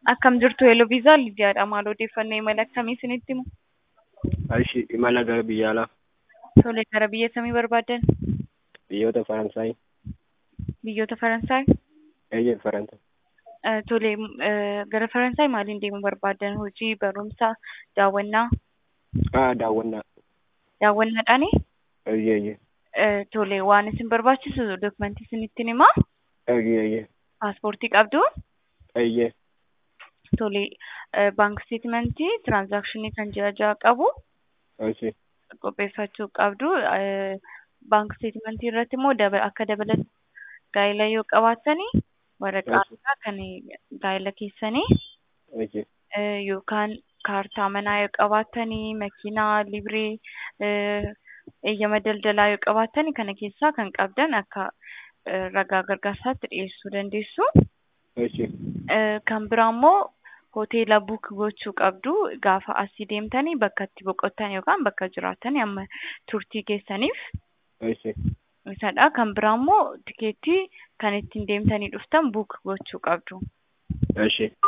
Akkam jirtu Eeloo Viizaa Lidiyaadha. Maal odeeffannoo imala akkamii isinitti himu? Ishi imala gara biyya alaa Tole gara biyya samii barbaaddan? biyyoota Faransaay Biyyoota Faransaay? eeyyee Faransaay Eh, Tole eh, gara Faransaay maaliin deemuu barbaaddan? Hojii, barumsa, daawwannaa? ah daawwannaa Daawwannaadhaani? eeyyee eeyyee Eh, Tole waan isin barbaachisu dokumentii isinittiin himaa? eeyyee eeyyee Paaspoortii qabdu? eeyyee Tole eh, baank steetmentii tiraansaakshinii kan ji'a ja'a qabu ishi qopheeffachuu qabdu. Eh, Baank steetmentii irratti immoo daba- akka dabalata gaa'ela yoo qabaattani waraqaa isaa kan gaa'ela keessanii ishi eh, yookaan kaartaa manaa yoo qabaattanii makiinaa libree eh, eeyyama daldalaa yoo qabaattani kana keessaa kan qabdan akka eh, ragaa gargaarsaatti dhiyeessuu dandeessu. ishi Eh, kan biraa immoo hoteela buuk gochuu qabdu gaafa asii deemtanii bakka itti boqottan yookaan bakka jiraattan amma turtii keessaniif ishi isadha. Kan biraa immoo tikeettii kan ittiin deemtanii dhuftan buuk gochuu qabdu. ishi